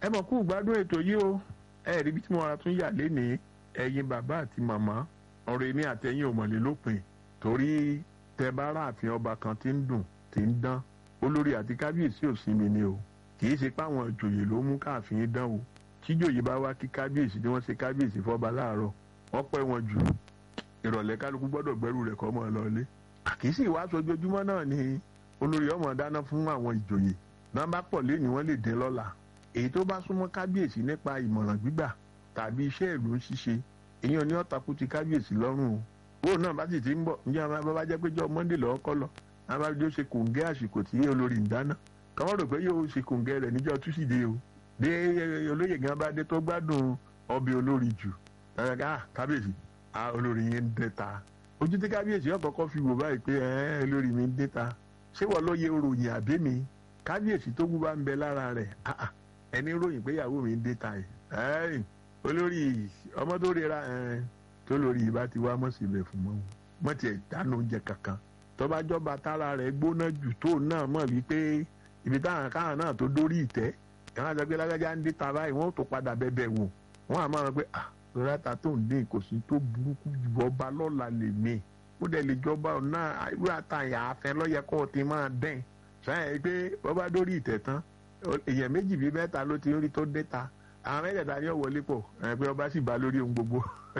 ẹ mọ̀ kú gbádùn ètò yìí o ẹ rí ibi tí mo ra tún yà lénìí ẹ̀yin bàbá àti màmá ọ̀rọ̀ èmi àtẹ̀yìn òmọ̀lé lópin torí tẹ bá ráàfin ọba kan tí ń dùn tí ń dán olórí àti kábíyèsí ò sí mi ni o kì í ṣe páwọn ìjòyè ló mú káàfin dán o tíjòyè bá wá kí kábíyèsí tí wọ́n ṣe kábíyèsí fọ́ba láàárọ̀ wọ́n pẹ́ wọn jù ìrọ̀lẹ́ kálukú gbọ́dọ̀ gbẹ́rù rẹ̀ kọ́ mọ́ ọ lọ́lé àkíyèsí ìwáṣọ ojoojúmọ́ náà ni olórí ọmọ dáná fún àwọn ìjòyè náà bá pọ̀ lẹ́yìn wọ́n lè dín lọ́la èyí tó bá súnmọ́ kábíyèsí nípa ìmọ̀ràn gbígbà tàbí iṣẹ́ ìlú ń ṣiṣe èyàn ní ọ̀tàkù ti kábíyèsí lọ́rùn o owó náà bá sì ti ń bọ̀ ǹjẹ́ àwọn bàbá jẹ́ pé jọ́ monday lọ́wọ́ kọ́ lọ àwọn bá jọ ṣe kòǹgẹ́ àsìkò tí olórí ń dáná kọ́mọ́ rò pé yóò ṣe kòǹgẹ́ rẹ̀ níjọ́ túsìdé o bí olóyè gan bá dé tó gbádùn ọbẹ̀ olórí jù kábíyèsí olórí yẹn ń dẹ́ta ojú tí kábíyèsí yóò kọ́kọ́ fi wò báyìí pé olórí mi ń dẹ́ta ṣé wọ́n lóye ròyìn àbí mi kábíyèsí tó kú bá ń bẹ lára rẹ̀ ẹni ròyìn pé ìyàwó mi ń dẹ́ta ẹ̀ olórí ọmọ tó rira tó lórí ìbá ti wá mọ̀ síbẹ̀ fún mọ́ mọ́ tiẹ̀ dáná oúnjẹ kankan tọ́ba jọba tára rẹ̀ gbóná jù tó náà mọ̀ wípé ibi táwọn káwọn náà tó dórí ìtẹ́ ìwọ́n àti ọgbẹ́ lágbájá ń dẹ́ta báyìí wọ́n tó padà bẹ́bẹ̀ wò wọ́n àmọ́ wọn pé ah rárá tó ń dín kò sí tó burúkú jù ọba lọ́la lè mí ó dẹ̀ lè jọba ọ̀nà irú àtàyà afẹ́ lọ́yẹ kó o ti máa dẹ́n sáyẹn pé bọ́bá dórí ìtẹ̀ tán èèyàn méjì bíi mẹ́ta ló ti rí tó dẹ́ta àwọn mẹ́tẹ̀ẹ̀ta ni ó wọlé pọ̀ ẹ̀ pé ọba sì bá lórí ohun gbogbo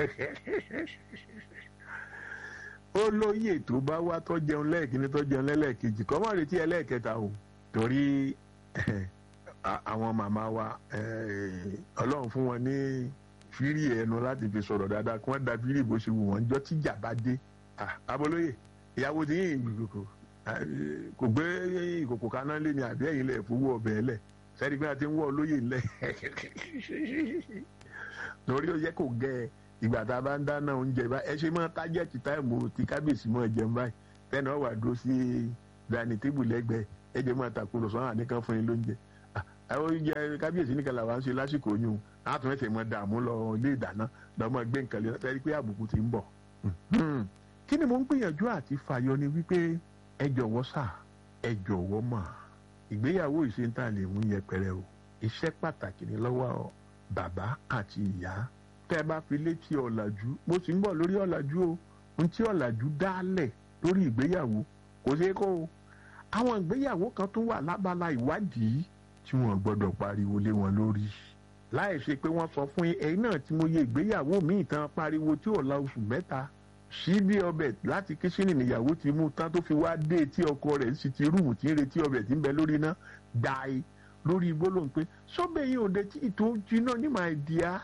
ó lóye tó bá wá tó jẹun lẹ́ẹ̀kíní tó jẹun lẹ́ẹ̀kejì kọ́ mọ́ retí ẹlẹ́ẹ̀kẹta o torí àwọn màmá wa ọlọ́run fún wọn ní fírí ẹnu láti fi sọ̀rọ̀ dáadáa kí wọ́n da fírí bó ṣe wù wọ́n jọ tíjà bá dé abolóye ìyàwó ti yín ìgbìkòkò kò gbé ìkòkò kaná lé ní àbí ẹ̀yìn lẹ̀ fowó ọbẹ̀ ẹlẹ̀ sẹ́ni pé a ti ń wọ́ olóyè ńlẹ̀ lórí ó yẹ kó gẹ ìgbà tá a bá ń dáná oúnjẹ bá ẹ ṣe máa tájẹ́tì táìmù tí kábíyèsí máa jẹun báyìí tẹ́nà wà dúró sí dání tébù lẹ́gbẹ̀ẹ́ ẹ jẹ́ máa tàkùrọ̀sọ àwọn àníkan fún yín lóúnjẹ àwọn oúnjẹ kábíyèsí nìkan làwọn ń ṣe lásìkò yún àtún ẹsẹ̀ mọ dààmú lọ ilé ìdáná lọ́mọ gbé nǹkan lé lọ́tẹ́rí pé àbùkù ti ń bọ̀. kí ni mo ń gbìyànjú àti fàyọ ni wípé ẹ jọ̀wọ́ sà ẹ jọ̀wọ́ mà ìgbéyàwó ìṣèǹtà lè mú yẹpẹrẹ o iṣẹ́ pàtàkì ní lọ́wọ́ bàbá àti ìyá tẹ́ ẹ bá fi létí ọ̀làjú mo sì ń bọ̀ lórí ọ̀làjú o ohun tí ọ̀làjú dálẹ̀ lórí ìgbéyàwó kò ṣeé kó o àwọn ìgbéyàwó kan tún wà lábala ìwádìí tí wọ́n gbọ́dọ̀ pariwo lé wọn lórí láì ṣe pé wọ́n sọ fún ẹ̀yin náà tí mo yẹ ìgbéyàwó mi ìtàn pariwo tí ò la oṣù mẹ́ta sí bí ọbẹ̀ láti kíṣìnì níyàwó ti mú tán tó fi wá dé tí ọkọ rẹ̀ sì ti rúùmù tí ń retí ọbẹ̀ tí ń bẹ lórí iná gbàì lórí gbólóhùn pé sọ́bẹ̀ yìí ò dé tí ìtò jiná ní màá di á.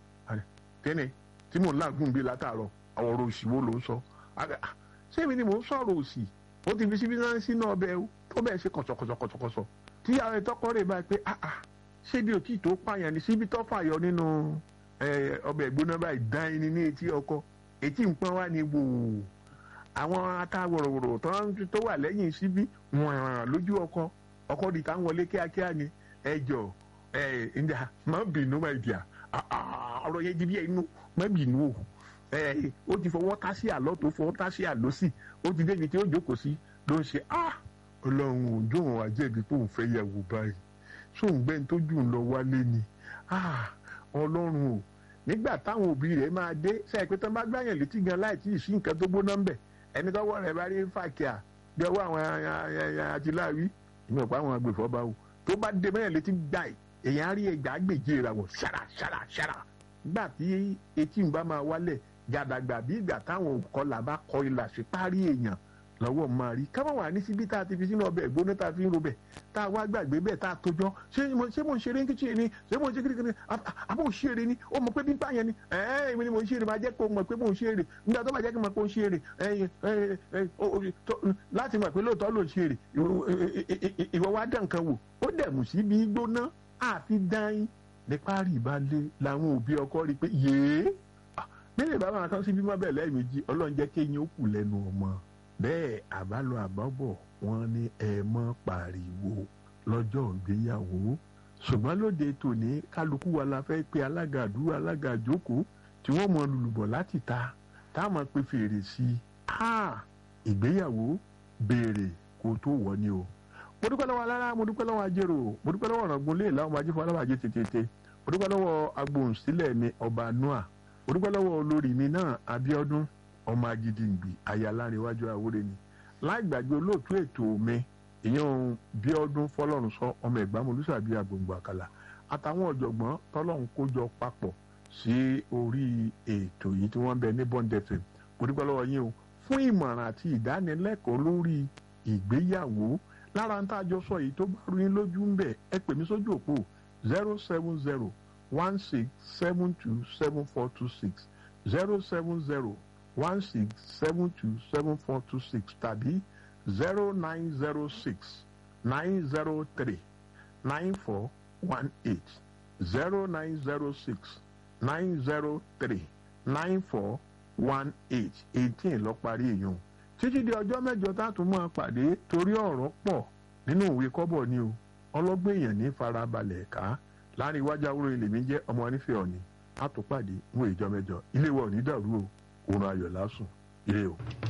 tẹ́nẹ̀ tí mò ń láàgùn bíi látàárọ̀ àwọn ọ̀rọ̀ òsì wo ló ń sọ sẹ́mi ni mò ń sọ̀rọ̀ òsì ó ti fi síbi náà sínú ọbẹ̀ tó bẹ́ẹ̀ ṣe kọ̀sọ̀kọ̀sọ̀kọ̀sọ̀ tí àwọn ìtọ́kọ́ rẹ̀ bá pé ah ah ṣébi òtí tó pààyàn ní síbi tó fàyọ nínú ọbẹ̀ ìgbóná báyìí dán ẹni ní etí ọkọ etí nǹkan wá ní wò àwọn atawòròwòrò tó wà lẹ́yìn síbi wọ̀n lójú ọkọ ọkọ di ká ń wọlé kíákíá ni ẹjọ ẹ ǹdà má bínú má ìdíà ọ̀rọ̀ yẹn di bí ẹnu má bínú o ó ti fọwọ́ tá sí àlọ́ tó fọwọ́ tá sí àlọ́ sí ó ti débi tí ó jókòó sí ló ń ṣe ah ọlọ́run òjò wọn wá jẹ̀bi pé òun fẹ́ yẹ̀wò báyìí sóun gbẹ́ni tó jù ń lọ wálé ni ọlọ́run o nígbà táwọn òbí rẹ̀ máa dé sẹ́yìn pé tán bá gbàyàn létí gan láì tí ì sí nǹkan tó gbóná ń bẹ̀ ẹni tọ́wọ́ rẹ̀ bá rí fàkíà bí ọwọ́ àwọn àtìláwí ìmọ̀ pa àwọn agbèfọ́ bá wò tó bá dé mẹ́rin létí gbà èèyàn á rí ẹgbàá gbèjì ra wọ̀ ṣàrà ṣàrà ṣàrà nígbà tí etí ń bá máa wálẹ̀ gàdàgbà bí ìgbà táwọn kọlà bá kọ ilà sí párí èèyàn lọ́wọ́ máa rí ká má wà ní síbi tá a ti fi sínú ọbẹ̀ ìgbóná tá a fi ń robẹ̀ tá a wá gbàgbé bẹ́ẹ̀ tá a tójọ́ ṣé mo ṣé mo ń ṣeré kíchìn ni ṣé mo ń ṣe kíríkírí àbò ń ṣeré ni ó mọ̀ pé bí n pààyàn ni ẹ̀ẹ́n èmi ni mo ń ṣeré máa jẹ́ kó mọ̀ pé mo ń ṣeré nígbà tó bá jẹ́ kí n mọ̀ pé mo ń ṣeré láti mọ̀ pé lóòótọ́ ló ń ṣeré ìwọ wá dán nǹkan wò ó dẹ̀ mú sí bí gbóná àfi dáin ní párí ìbálẹ̀ làwọn òbí ọkọ rí pé yéé bẹ́ẹ̀ bá máa tán sí bímọ bẹ́ẹ̀ lẹ́ẹ̀mejì ọlọ́run jẹ́ kéyìn ó kù lẹ́nu ọmọ bẹ́ẹ̀ àbálọ àbábọ̀ wọn ní ẹ mọ́ pariwo lọ́jọ́ ìgbéyàwó ṣùgbọ́n lóde tòní kálukú wa la fẹ́ pe alága àdúrà alága àjókòó tí wọ́n mọ lùlùbọ̀ láti ta táwọn pe fèrè sí i ìgbéyàwó béèrè kó tó wọ̀ ni o mo dúpẹ́ lọ́wọ́ alára mo dúpẹ́ lọ́wọ́ ajérò mo dúpẹ́ lọ́wọ́ ọ̀rọ̀gbọ́n lé ìlà ọmọ ajé fún alábàjẹ́ tètè mo dúpẹ́ lọ́wọ́ agbóhùnsílẹ̀ mi ọba noah mo dúpẹ́ lọ́wọ́ olórí mi náà abiodun ọmọ agidigbi ayalárinwájú àwúrẹ́ ni láì gbàgbé olóòtú ètò mi ìyẹn bíọ́dún fọlọ́run sọ ọmọ ẹ̀gbá molúsàbí agbègbè àkàlà àtàwọn ọ̀jọ̀gbọ́n tọ́lọ́run kójọ papọ̀ sí orí ètò yìí tí wọ́n ń bẹ ní bond fm mo dúpẹ́ lọ́wọ́ yín o fún ìmọ̀ràn àti ìdánilẹ́kọ̀ọ́ lórí ìgbéyàwó lára ń tàjọ sọ yìí tó bá rú yín lójú ń bẹ̀ ẹ pè mí sójú òpó zero seven zero one six seven two seven four two six zero seven zero one six seven two seven four two six tàbí zero nine zero six nine zero three nine four one eight zero nine zero six nine zero three nine four one eight eighteen lọ parí èèyàn títí di ọjọ́ mẹ́jọ tá a tún máa pàdé torí ọ̀rọ̀ pọ̀ nínú òwe kọ́bọ̀ ni o ọlọ́gbọ́n èèyàn ní farabalẹ̀ ká láàrin iwájú àwòrán ilé mi jẹ́ ọmọ onífẹ́ ọ̀nì a tún pàdé ń wo ìjọ mẹ́jọ ilé wa ò ní dàrú o òun ayọ̀ lásùn ire o.